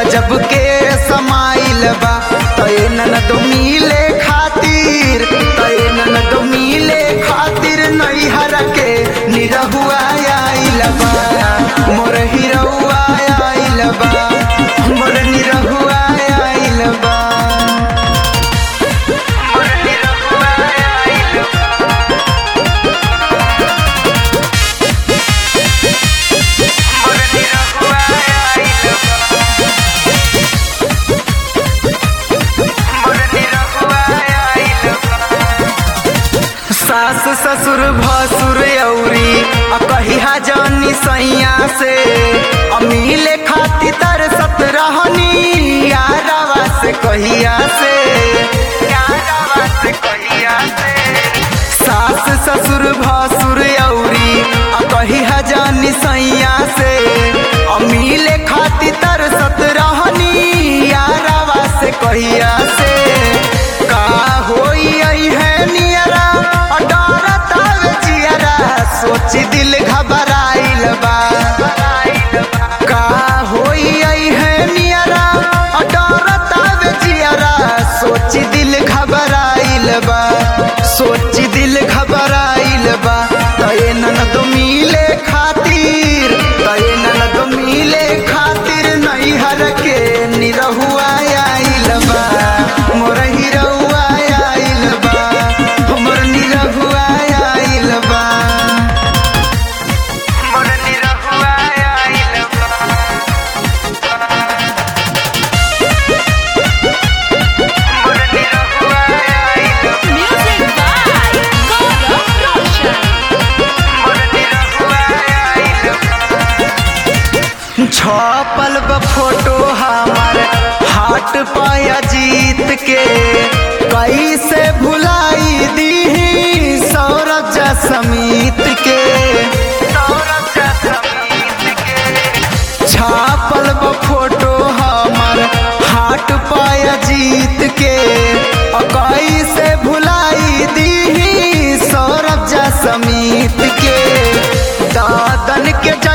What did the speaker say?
गजब के समाइल बा तय ननद मिले खातिर तय ननद मिले खातिर नैहर के निरहुआ आइल बा मोर हिरहुआ आइल बा मोर निरहुआ आइल बा मोर निरहुआ आइल बा मोर निरहुआ आइल बा मोर निरहुआ आइल बा सास ससुर भसुर औरी आ कहिया जानी सैया से अमीले खाती तरसत रहनी यारवा से कहिया से यारवा से कहिया से सास ससुर भसुर औरी आ कहिया जानी सैया से अमीले खाती तरसत रहनी यारवा से कहिया से का होई आई है नियरा और डरत आवे जियरा सोची दिल घबराइल बा का होई आई है नियरा और डरत आवे जियरा सोची दिल घबराइल बा सोची दिल घबराइल बा तय ननद मिले खातिर तय ननद मिले खातिर नैहर के निरहुआ आइल बा मोर हिरहुआ आइल बा मोर निरहुआ आइल बा मोर निरहुआ आइल बा मोर निरहुआ आइल बा Music by Gaurav Roshan. मोर निरहुआ आइल बा छपल बा फोटो हमार हाट पाया जीत के कैसे भुलाई दी सौरभ समीत के छापल बा फोटो हमार हाट पाया जीत के और कैसे भुलाई दी सौरभ समीत के दादन के